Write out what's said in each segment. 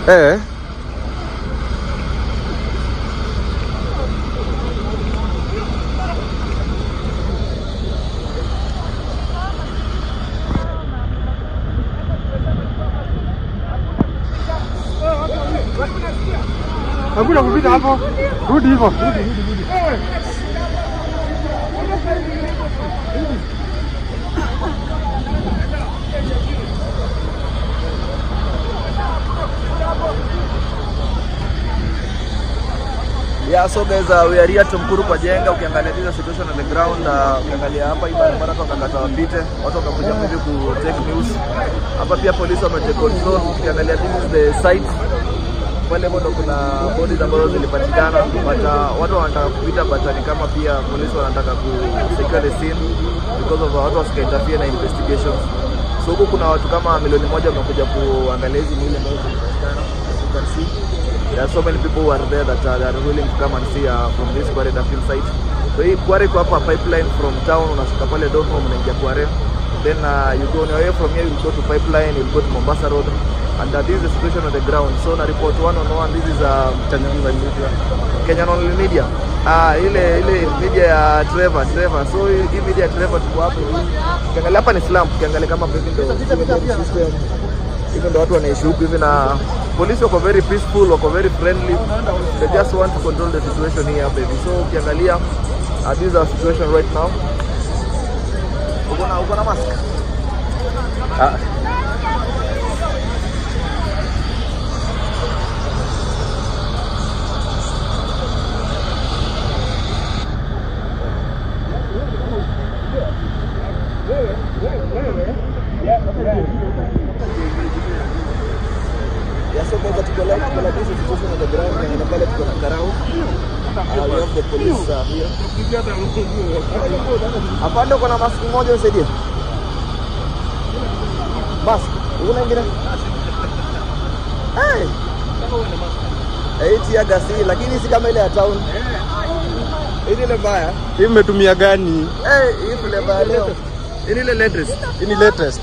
Eh. Hakuna kupita hapo. Rudi hivyo. Rudi, rudi, rudi. Yeah, so guys, uh, we are here Tumkuru kwa jenga. Ukiangalia this situation on the ground, uh, ukiangalia hapa hii barabara watu wakakata wapite, watu wakakuja hivi ku take news. Hapa pia polisi wame take control. Ukiangalia this is the site pale bado kuna bodies ambazo zilipatikana, but uh, watu wanataka kupita, but ni kama pia polisi wanataka ku secure the scene because of uh, watu wasika interfere na investigations. So huku kuna watu kama milioni moja wamekuja kuangalia hizi mwili ambazo zilipatikana. As you can see there are so many people who are there that uh, they are willing to come and see uh, from this Kware Dapil site. So hii Kware iko hapa pipeline from town, unashuka pale Donholm unaingia Kware. Then uh, you go on your way from here, you go to pipeline, you go to Mombasa Road. And uh, this is the situation on the ground. So na report one on one, this is uh, Kenyan Media. Kenyan Only Media. Ah, ile ile media ya Trevor, Trevor. So hii hii media ya Trevor tuko hapo. Ukiangalia hapa ni slum, ukiangalia kama hivi ndio system hivyo ndo watu wanaishi huku hivi, na polisi wako very peaceful, wako very friendly, they just want to control the situation here baby. So ukiangalia uh, this is our situation right now. Uko na uko na mask? Ah. Yeah, so guys, tuko live, tuko live, this is the situation on the ground, na pale tuko na Karau. Uh, we have the police uh, here. Afande, uko na mask moja usaidie. Mask, una ingine? Hey. Eh, tia gasi lakini si kama ile ya town. Hii ni ile mbaya. Hii mmetumia gani? Eh, hii flavor ya leo. Hii ni ile latest. Hii ni latest.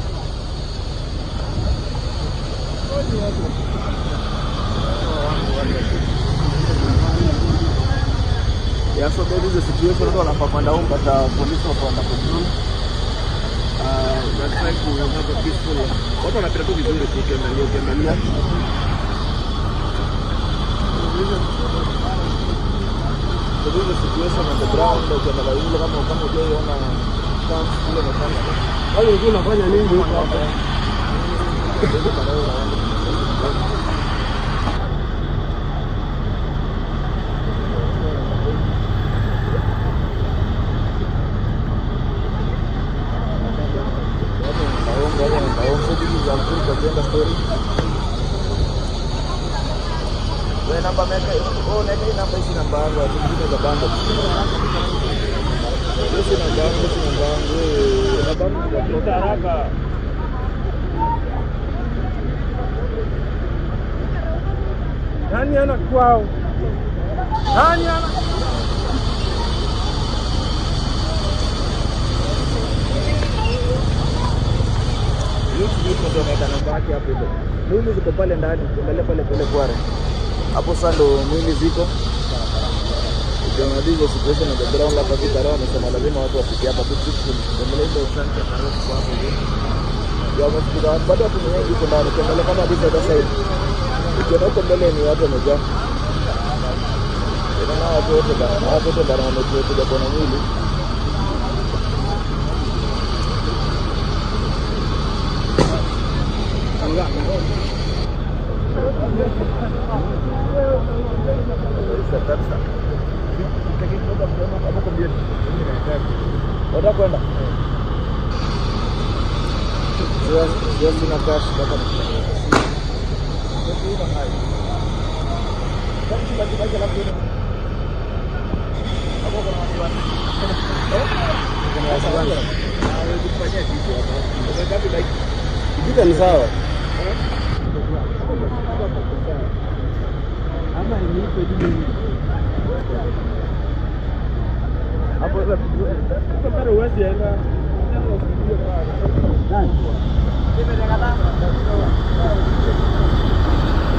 Yeah, so that is the situation. Watu wanapapanda huko but uh, polisi wako under control. Uh, we are trying to have a peaceful. Watu wanapita tu vizuri tu ukiangalia ukiangalia. So this is the situation on the ground. Ukiangalia yule kama kama hujaiona camp kule mfano. Wale ulikuwa unafanya nini huko hapa? Wewe namba meka, oh neka hii namba hizi namba yangu, watu wengine za bando. Hizi namba yangu, hizi namba yangu, eh, namba yangu kwa haraka. Nani ana kwao? Nani ana? Youth Youth ndio ameweka namba yake hapo hivyo. Mwili ziko pale ndani, ukiangalia pale pale kware. Hapo sasa ndo mwili ziko. Ukiona hizo situation on the ground hapa vita leo amesema lazima watu wafike hapa tu peaceful. Endelea hizo asante sana kwa hapo hivi. Ya wamefika bado watu ni wengi huko ndani. Ukiangalia kama this other side. Ukiona huko mbele ni watu wamejaa. Unaona watu wote bana, watu wote bana wamekuja kuona mwili. Unataka kwenda? Sio sina cash baba. Kijita ni sawa. Ama niipe juu. Hapo sasa Sasa uwezi enda. Nani?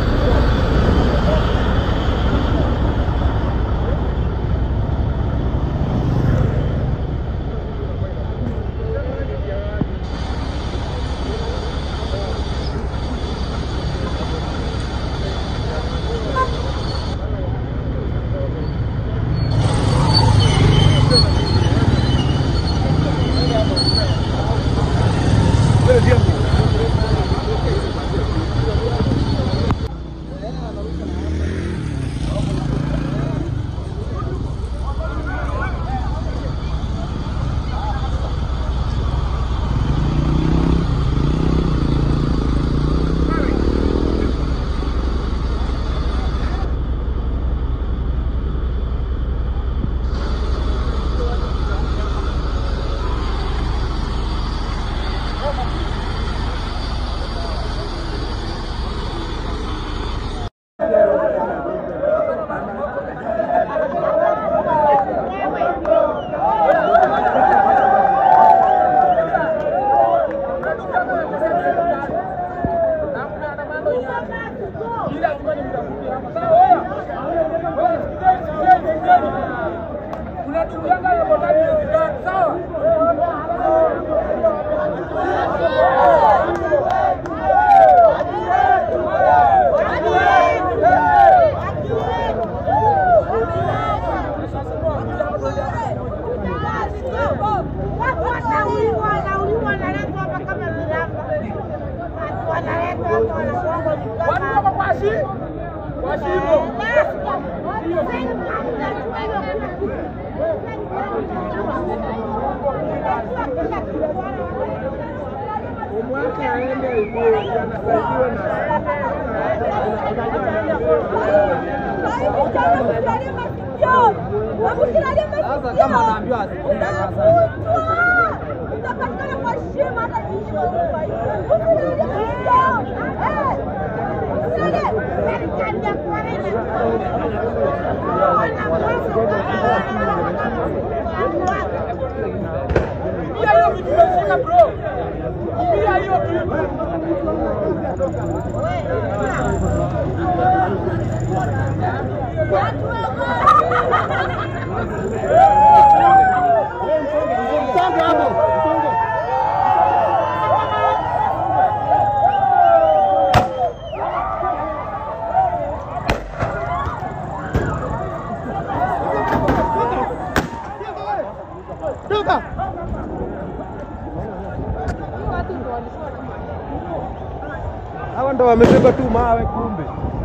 Wanauliwa, wanauliwa, wanaletwa hapa kama viramba. Wanaletwa hapa, wanafungwa ni kama- Sasa kama anaambiwa asikie sasa. utapatikana kwa shima hata jicho Usilalie masikio. Eh. Usilalie. Serikali ya Kwarene. Pia hiyo vitu umeshika bro. Pia hiyo kitu. Hawa ndo wamebeba tu mawe kumbe.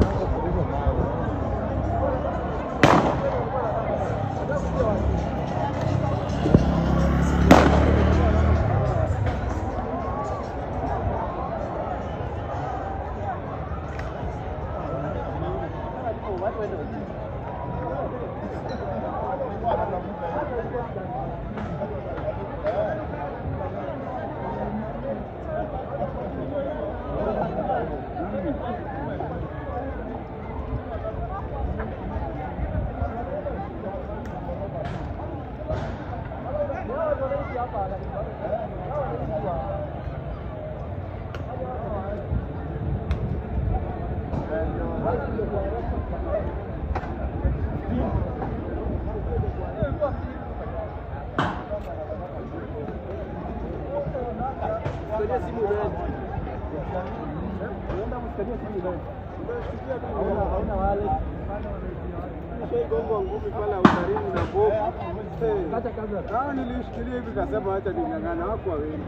Hao nilishikilia hivi kasema acha ning'ang'ana, wako wengi.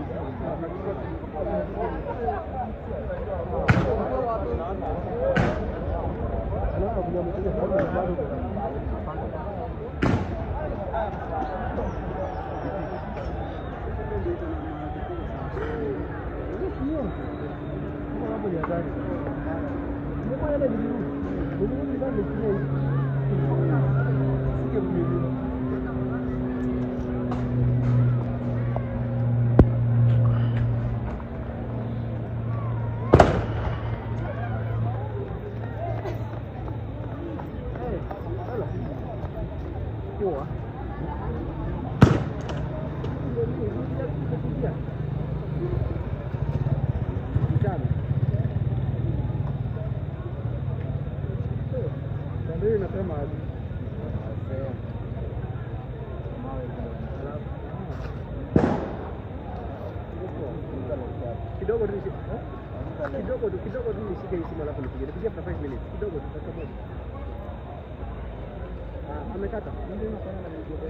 Ndio inasema aje? kidogo tu nishi- eh? kidogo tu kidogo tu nishike hii simu alafu nipige nipige after 5 minutes kidogo tu dakika moja ah amekata ndio inafanya na video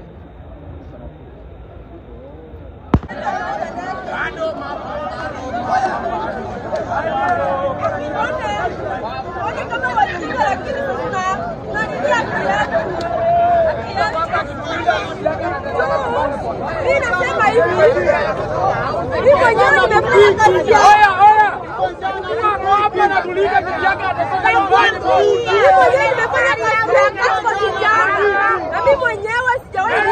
Mimi nasema hivi. Mimi mwenyewe nimefanya kazi ya Oya oya. Hapo hapa na tuliza kijaka atasema Mimi mwenyewe nimefanya kazi ya kazi kwa kijana. Na mimi mwenyewe sijawahi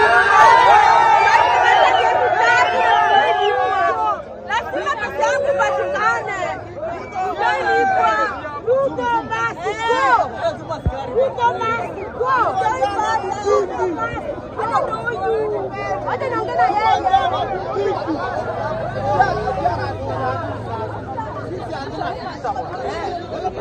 Lazima pesa yangu ipatikane. Sijalipwa. Ruto basi go. Ruto basi go. Ruto basi. Hata ndo huyu. Hata naongea na yeye.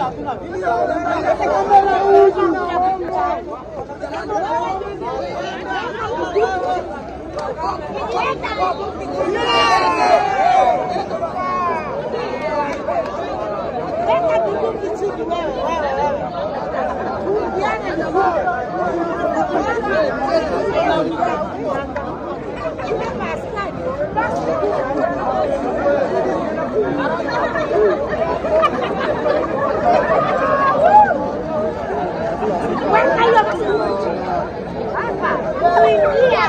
Weka bunduki chini wewe, wewe, wewe. Tuuliane vizuri. Chukua askari. Weka hiyo bunduki chini. Hapa. Kuingia.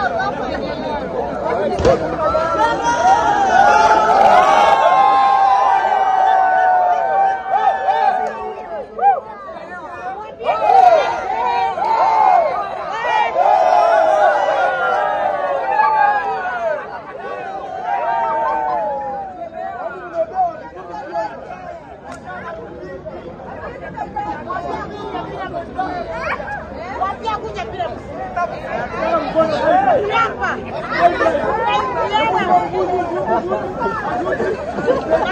Wapia kuja bila Hapa.